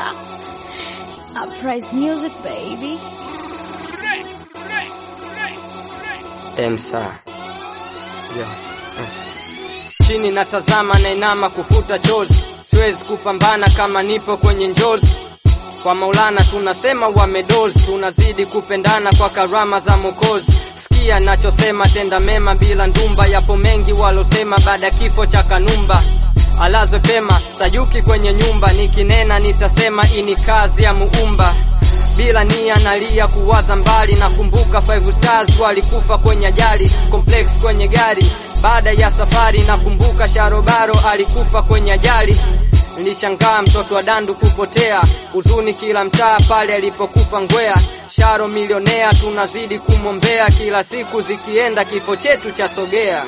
Surprise music, baby. Emsa yeah. Chini natazama nainama kufuta chozi, siwezi kupambana kama nipo kwenye njozi. Kwa Maulana tunasema wamedozi, tunazidi kupendana kwa karama za Mokozi. Sikia nachosema, tenda mema bila ndumba. Yapo mengi walosema baada ya kifo cha Kanumba alazwe pema Sayuki kwenye nyumba, nikinena nitasema ini kazi ya Muumba bila nia nalia kuwaza mbali, nakumbuka five stars walikufa kwenye ajali complex kwenye gari baada ya safari, nakumbuka Sharobaro alikufa kwenye ajali. Nilishangaa mtoto wa dandu kupotea, huzuni kila mtaa pale alipokufa Ngwea. Sharo milionea, tunazidi kumwombea, kila siku zikienda kifo chetu cha sogea.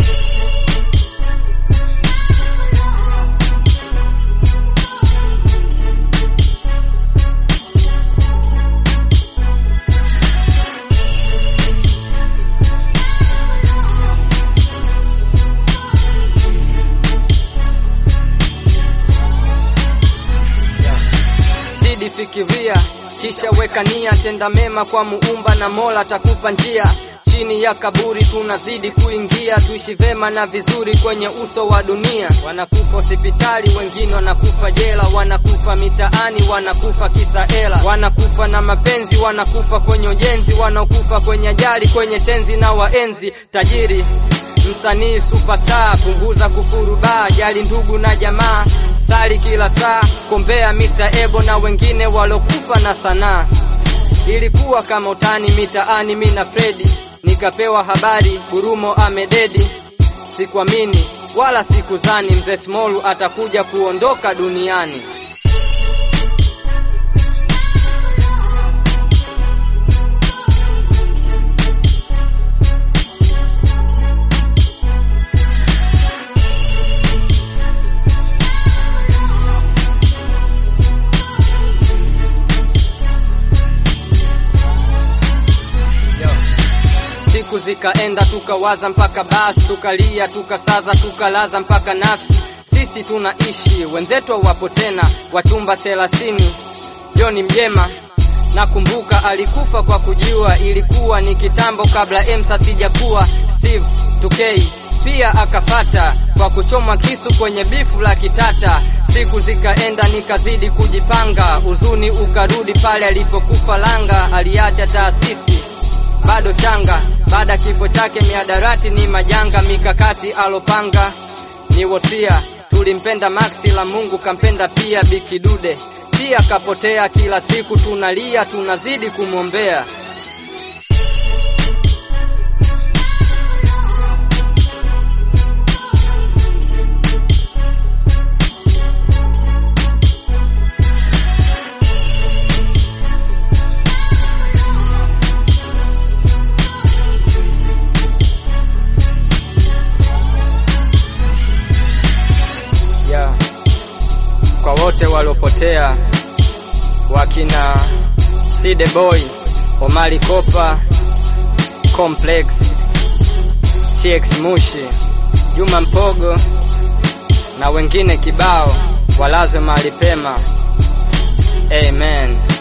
zidi fikiria, kisha weka nia, tenda mema kwa muumba na Mola atakupa njia. Chini ya kaburi tunazidi kuingia, tuishi vema na vizuri kwenye uso wa dunia. Wanakufa hospitali, wengine wanakufa jela, wanakufa mitaani, wanakufa kisa hela, wanakufa na mapenzi, wanakufa kwenye ujenzi, wanakufa kwenye ajali, kwenye tenzi na waenzi. Tajiri msanii superstar, punguza kufuru baa, jali ndugu na jamaa, sali kila saa, kombea Mr. Ebo na wengine walokufa na sanaa. Ilikuwa kama utani mitaani, mi na Fredi nikapewa habari Gurumo amededi. Sikuamini wala sikuzani mzee Smolu atakuja kuondoka duniani. Siku zikaenda tukawaza mpaka basi, tukalia tukasaza, tukalaza mpaka nasi. Sisi tunaishi, wenzetu wapo tena, wachumba thelathini. Joni Mjema nakumbuka alikufa kwa kujiua, ilikuwa ni kitambo kabla Emsa sijakuwa. Steve Tukei pia akafata kwa kuchomwa kisu kwenye bifu la kitata. Siku zikaenda nikazidi kujipanga, huzuni ukarudi pale alipokufa Langa, aliacha taasisi bado changa. Baada kifo chake miadarati ni majanga, mikakati alopanga ni wosia. Tulimpenda Maxi la Mungu kampenda pia Bikidude, pia kapotea. Kila siku tunalia, tunazidi kumwombea. yeah. Kwa wote waliopotea wakina Side Boy, Omari Kopa, Complex, TX Mushi, Juma Mpogo na wengine kibao, walazwe mahali pema. Amen.